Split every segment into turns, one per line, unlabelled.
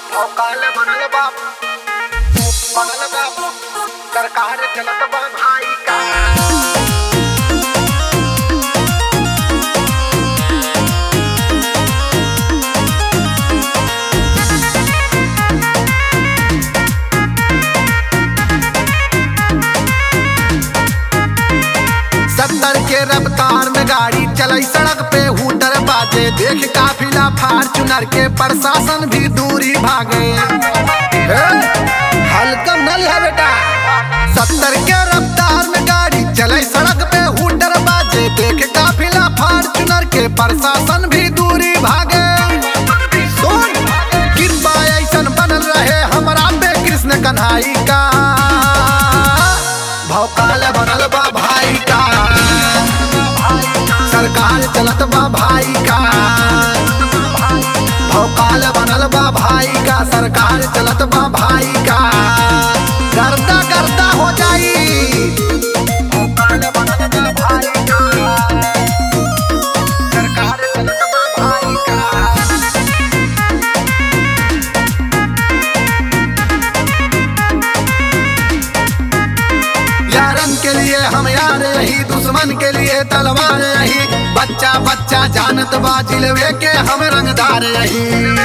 काल बनल बाप बनल बाप सरकार चलत बा भाई का सत्तर के रफ्तार में गाड़ी चलाई सड़क पे हुटर बाजे देख काफिला फार्चुनर के प्रशासन भी दूरी भागे हे, हल्कम नल है बेटा सत्तर के रफ्तार में गाड़ी चलाई सड़क पे हुटर बाजे देख काफिला फार्चुनर के प्रशासन भी दूरी भागे सुन कृपा ऐसन बनल रहे हमरा पे कृष्ण कन्हाई का भौकाल बनल बा भाई का सरकार चलत बा भाई का भौकाल बनल बा भाई का सरकार चलत बा भाई का गर्दा गर्दा हो जाई भौकाल बनल बा भाई का सरकार चलत बा भाई का यारन के लिए हम यार रही दुश्मन के लिए तलवार रही बच्चा बच्चा जानत बा जिलवे के हम रंगदार रही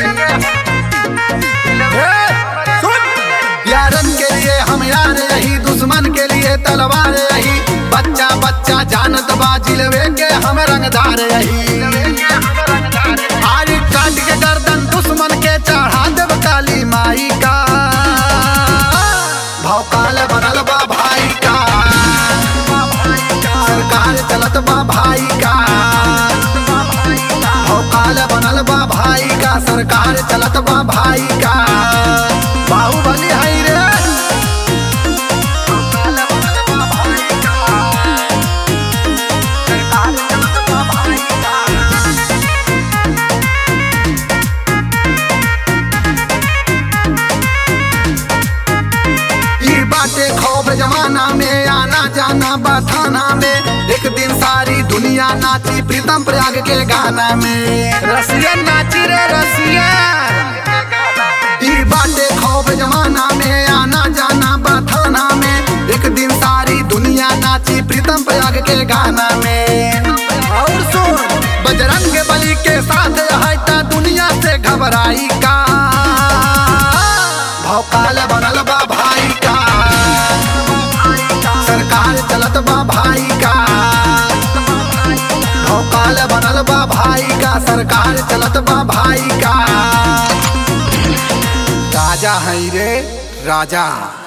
हे, सुन! यारन के लिए हम यार रही दुश्मन के लिए तलवार रही बच्चा बच्चा जानत बा जिलवे के हम रंगदार रही आरी काट के गर्दन दुश्मन के चढ़ा देव काली माई का भौकाल बनल बा भाई का सरकार चलत बा भाई का भौकाल बनल बा भाई का सरकार चलत बा भाई का बाहुबली हई रे भौकाल बनल बा भाई का सरकार चलत बा भाई का ई बाटे खौफ जमाना में आना जाना बथाना में एक दिन सारी दुनिया नाची प्रीतम प्रयाग के गाना में रसियन नाची रे रसियन ई बाटे खौफ जमाना में आना जाना बथाना में एक दिन सारी दुनिया नाची प्रीतम प्रयाग के गाना में और सुन बजरंग बली के साथ है ता दुनिया से घबराई का भौकाल बनल बा भाई का सरकार चलत बा भाई का भौकाल बनल बा भाई का सरकार चलत बा भाई का राजा है रे राजा